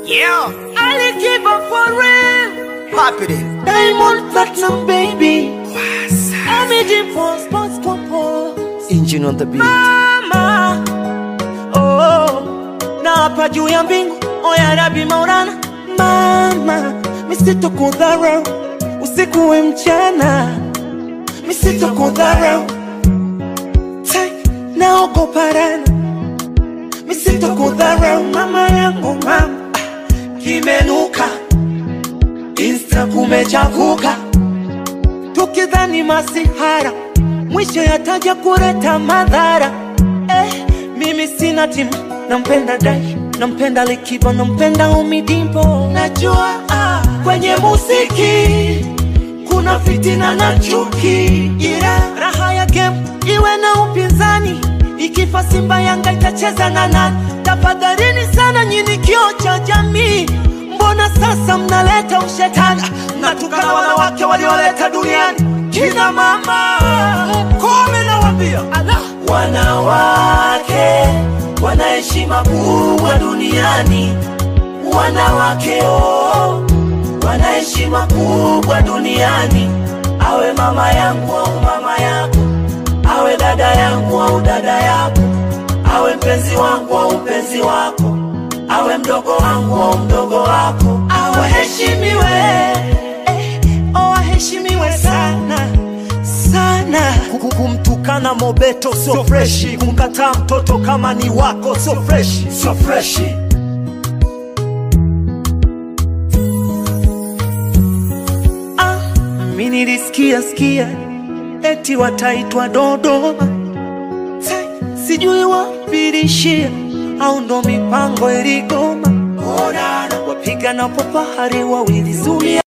Yeah, Ali give up for real. pop it in. Diamond Platinum baby. Amity for sports compose. Engine on the beat. Mama. Oh. Na hapa juu ya mbingu. Oya Rabi Maulana. Mama. Misitokudharau. Usiku we mchana. Misitokudharau. Tai, Naogopa rana. Misitokudharau mama yangu mama. Kimenuka. Insta kumechafuka, tukidhani masihara, mwisho yataja kuleta madhara. Eh, mimi sina timu, nampenda Dai, nampenda Likiba, nampenda Umidimpo. Najua ah, kwenye muziki kuna fitina na chuki, ila raha ya game iwe na upinzani. Ikifa Simba Yanga itacheza na nani? Tafadhalini sana nyini kio cha jamii Mbona sasa mnaleta ushetani, mnatukana wanawake walioleta duniani kina mama? Kome nawambia, wanawake wana heshima kubwa duniani. Wanawake oh, wana heshima kubwa duniani. Awe mama yangu au mama yako, awe dada yangu au dada yako, awe mpenzi wangu au mpenzi wako awe mdogo wangu au mdogo wako, awaheshimiwe eh, oh, aheshimiwe sana sana. Kuku- Kumtukana Mobeto sio freshi, kumkataa mtoto kama ni wako sio freshi, sio freshi. Ah, mi nilisikia sikia eti wataitwa Dodoma, Sai, sijui wapilishia au ndo mipango iligoma. Wapiga na popahari wawili zuia